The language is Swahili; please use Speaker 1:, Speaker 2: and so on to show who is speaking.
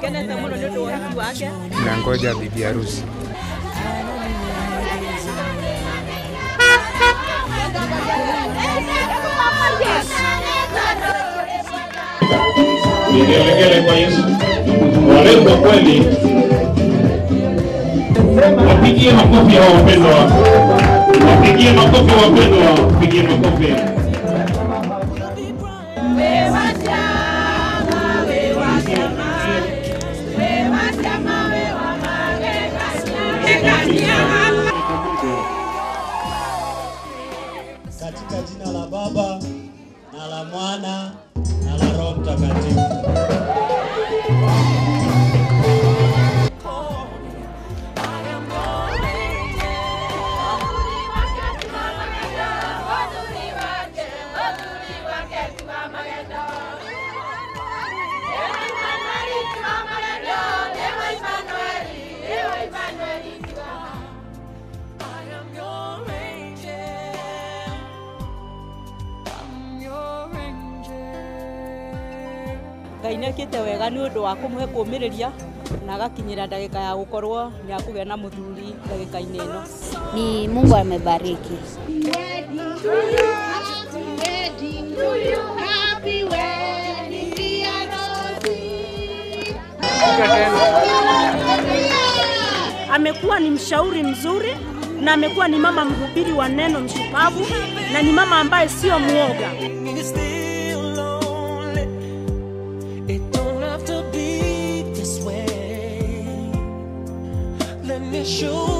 Speaker 1: kenete muno nĩ ũndũ wa ũhiki wake
Speaker 2: Nangoja bibi harusi.
Speaker 3: Vigelegele kwa Yesu. Walengwa kweli, wapigie makofi hao wapendwa, wapigie makofi wapendwa, wapigie makofi.
Speaker 4: Katika jina la Baba na la Mwana na la Roho Mtakatifu.
Speaker 1: ngai nĩ ekĩte wega nĩ ũndũ wa kũmũhe kũũmĩrĩria na agakinyĩra ndagĩka ya gũkorwo nĩ akũgĩa na mũthuri ndagĩka-inĩ ĩno
Speaker 5: ni Mungu amebariki.
Speaker 6: amekuwa ni mshauri mzuri na amekuwa ni mama mhubiri wa neno mshupavu na ni mama ambaye sio mwoga.
Speaker 7: It's still lonely. It don't have to be this way. Let me show